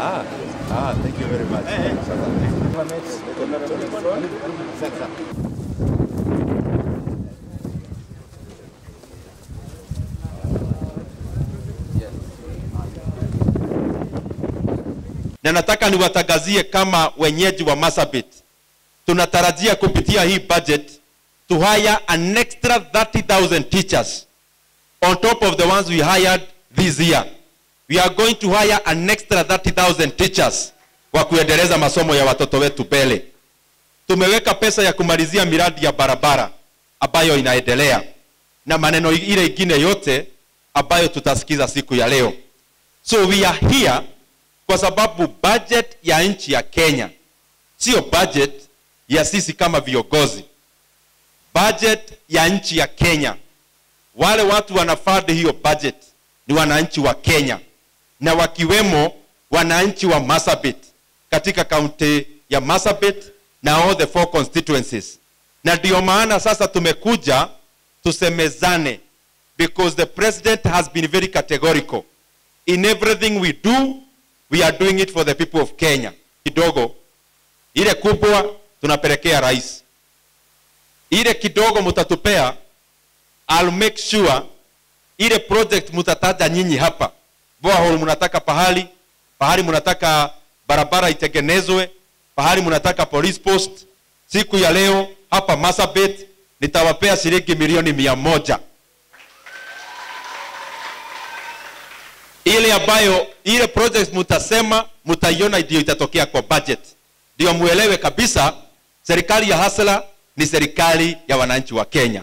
Ah, ah, thank you very much. Sasa. na nataka niwatangazie kama wenyeji wa Marsabit, tunatarajia kupitia hii budget to hire an extra 30,000 teachers on top of the ones we hired this year. We are going to hire an extra 30,000 teachers wa kuendeleza masomo ya watoto wetu mbele. Tumeweka pesa ya kumalizia miradi ya barabara ambayo inaendelea na maneno ile ingine yote ambayo tutasikiza siku ya leo. So we are here kwa sababu budget ya nchi ya Kenya sio budget ya sisi kama viongozi. Budget ya nchi ya Kenya, wale watu wanafadi hiyo budget ni wananchi wa Kenya na wakiwemo wananchi wa Marsabit katika kaunti ya Marsabit na all the four constituencies. Na ndio maana sasa tumekuja tusemezane because the president has been very categorical in everything we do we are doing it for the people of Kenya. Kidogo ile kubwa tunapelekea rais, ile kidogo mutatupea, I'll make sure ile project mutataja nyinyi hapa, borehole mnataka pahali, pahali mnataka barabara itengenezwe, pahali mnataka police post. Siku ya leo hapa Marsabit nitawapea shilingi milioni mia moja ile ambayo ile project mutasema mutaiona ndio itatokea kwa budget, ndio muelewe kabisa serikali ya Hasla ni serikali ya wananchi wa Kenya.